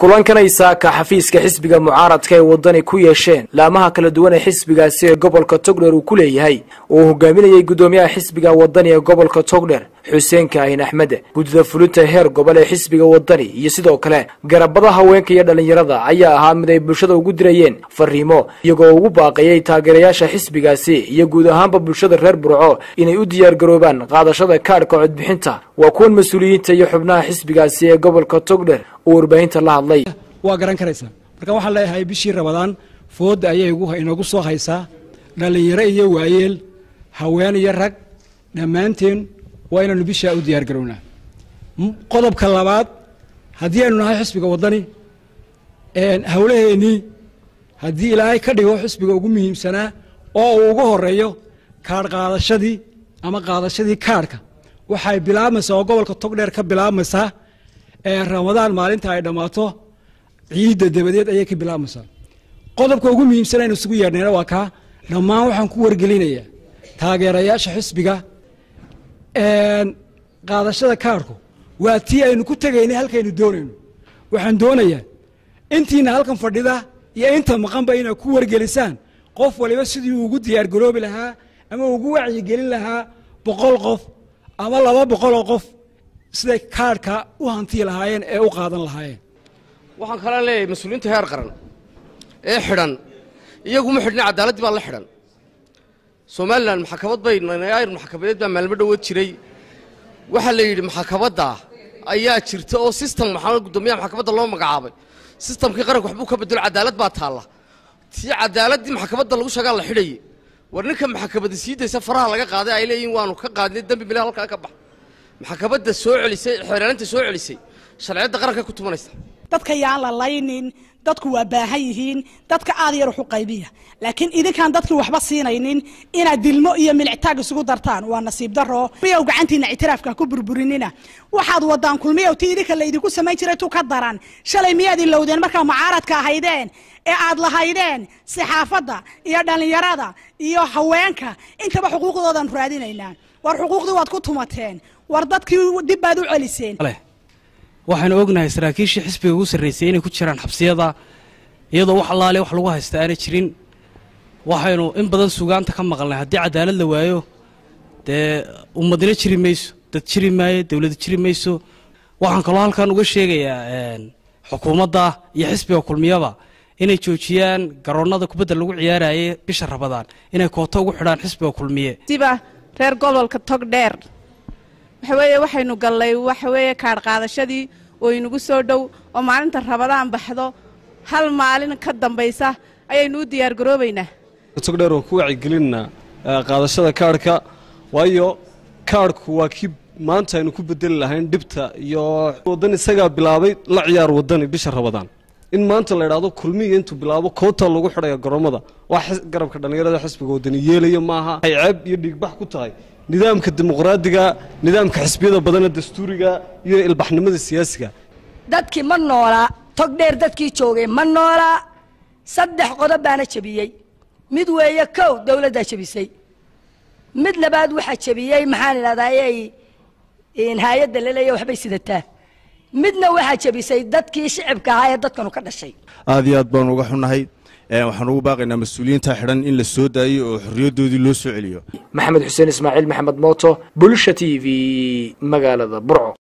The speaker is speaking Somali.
kulankan ay saaka xafiiska xisbiga mucaaradka ee wadani ku yeesheen laamaha kala duwan ee xisbigaasi ee gobolka togdher uu ku leeyahay oo uu hogaaminayay guddoomiyaha xisbiga wadani ee gobolka togdher xuseen kaahin axmed guddida fulinta heer gobol ee xisbiga wadani iyo sidoo kale garabada haweenka iyo dhallinyarada ayaa ahaa mid ay bulshada ugu dirayeen fariimo iyagoo ugu baaqayay taageerayaasha xisbigaasi iyo guud ahaanba bulshada reer burco inay u diyaargaroobaan qaadashada kaadhka codbixinta waa kuwan mas-uuliyiinta iyo xubnaha xisbigaasi ee gobolka togdher oo warbaahinta la hadlay waa garan karaysaa marka waxaan leeyahay bishii rabadaan fooda ayay inagu soo haysaa dhallinyaro iyo waayeel haween iyo rag dhammaanteen waa inaynu bishaa u diyaar garownaa qodobka labaad haddii aynu nahay xisbiga waddani hawlaheennii haddii ilaahay ka dhigo xisbiga ugu muhiimsanaa oo uu ugu horeeyo kaadh qaadashadii ama qaadashadii kaadhka waxay bilaabmaysaa oo gobolka togdheer ka bilaabmaysaa ee ramadaan maalinta ay dhammaato ciidda dabadeed ayay ka bilaabmaysaa qodobka ugu muhiimsan aynu isugu yeedhnayna waa kaa dhammaan waxaan ku wargelinayaa taageerayaasha xisbiga qaadashada kaadhku waa tii aynu ku tegaynay halkaynu doonayno waxaan doonayaa intiina halkan fadhida iyo inta maqanba inaad ku wargelisaan qof waliba sidii ugu diyaargaroobi lahaa ama ugu wacyigelin lahaa boqol qof ama laba boqoloo qof siday kaadhka u hantii lahaayeen ee u qaadan lahaayeen waxaan kalaa leeyahay mas-uuliyiinta heer qaran ee xidhan iyaguma xidhna caddaaladdii baa la xidhan somalilan maxakamad bay ayr maxkamadeed baa maalmo dhowood jiray waxaa la yidhi maxkamadda ayaa jirta oo sistem maxaa guddoomiyaha maxkamadda loo magacaabay sistamkii qaranka waxbuu ka bedelo cadaalad baa taalla tii caddaaladdii maxkamadda lagu sheegaa la xidhaye war ninka maxkamadda sii daysa faraha laga qaaday ay leeyihin waanu ka qaadnay dembi mile halkaa ka bax maxkamadda soo celisay xeeraalinta soo celisay sharciyadda qaranka ku tumanaysa dadka yaan la laynin dadku waa baahan yihiin dadka aad yar waxu qaybiya laakiin idinkaan dadkii waxba siinaynin inaad dilmo iyo milictaag isugu dartaan waa nasiib daro miyow gacantiina ictiraafka ku burburinina waxaad wadaan kulmiyow ti idinka laydinku samayn jiray tu ka daran shalay miyaad ilowdeen markaa mucaaradka ahaydeen ee aad lahaydeen saxaafadda iyo dhallinyarada iyo haweenka intaba xuquuqdoodan raadinaynaa war xuquuqdii waad ku tumateen war dadkii dib baad u celiseen waxaanu ognahay saraakiishii xisbiga ugu sarraysay inay ku jiraan xabsiyada iyadoo wax allaale wax lagu haysta aanay jirin waxaynu in badan sugaanta ka maqalnay haddii cadaalad la waayo dee ummadina jiri mayso dad jiri maayo dowlad jiri mayso waxaan kaloo halkan uga sheegayaa xukuumadda iyo xisbiga kulmiyaba inay joojiyaan garoonnada kubadda lagu ciyaarayay bisha rabadaan inay kooto ugu xidhaan xisbiga kulmiye siba reer gobolka togdheer waxaweeye waxaynu gallay waxaweeye kaadh qaadashadii oo inagu soo dhow oo maalinta rabadaan baxdo hal maalin ka dambaysa ayaynu u diyaargaroobaynaa togdheer oo ku wacigelinna qaadashada kaadhka waayo kaadhku waa kii maanta aynu ku bedeli lahayn dhibta iyo waddan isagaa bilaabay la ciyaar waddani bisha rabadaan in maanta la idhaahdo kulmiya intuu bilaabo koota lagu xidhaya garoomada wax garabka dhallinyarada xisbiga waddani yeelaya maaha ay ceeb iyo dhiigbax ku tahay nidaamka dimuqraadiga nidaamka xisbiyada badana dastuuriga iyo ilbaxnimada siyaasiga dadkii ma noolaa togdheer dadkii joogay ma noolaa saddex qodob baana jebiyey mid weeye kow dowladdaa jebisay mid labaad waxaa jebiyey maxaan idhahdaayey hay-adda laleeya waxbay sidataa midna waxaa jebisay dadkii shicibka ahaa ee dadkanu ka dhashay aad iyo aad baanu uga xunnahay waxaan ugu baaqaynaa mas-uuliyiinta xidhan in la soo daayo oo xorriyaddoodii loo soo celiyo maxamed xuseen ismaaciil maxamed mooto bulsha t v magaalada burco